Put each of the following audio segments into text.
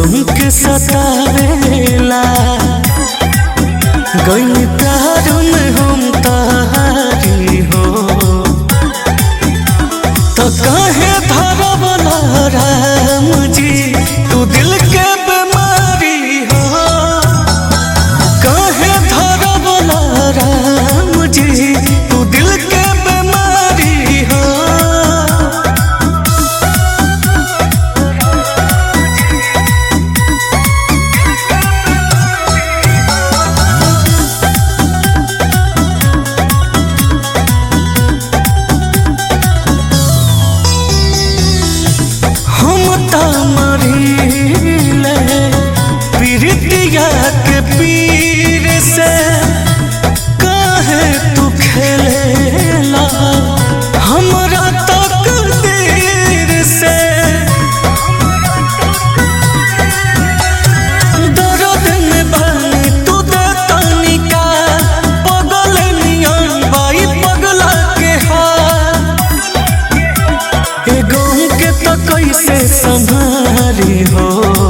गम के सतावेला गई प्यार में हम तारी हो तो काहे धरवला राम जी तू दिल के बीमारी हो काहे धरवला राम जी तू दिल के बीमारी हो हम तमरीले पीरितिया के पीर से काहे तू खेलेला हमरा तकदीर से दर्द में बनी तू दे तनिका पगल नियन बाई पगला के हाल ए गाँव के तो कैसे संभारी हो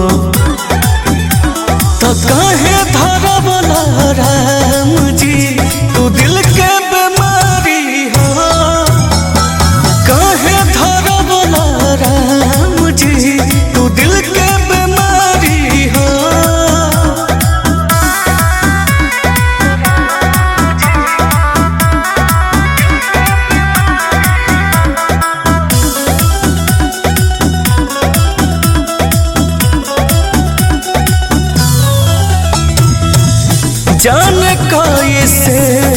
तो काहे धरवला राम जी तू दिल के बीमारी हो काहे धरवला राम जी तू दिल के बीमारी हो जाने कैसे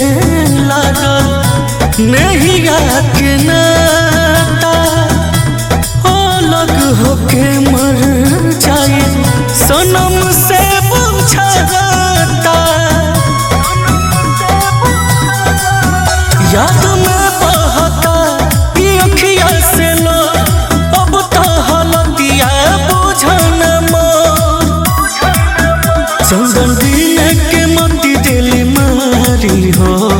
लागल नहीं के नाता अलग होके मर जाए सनम से बुझाता याद में बहता ई अखिया से लो अब तो हलतिया बुझन मोर चंदन दिन के मोती दिल मारी हो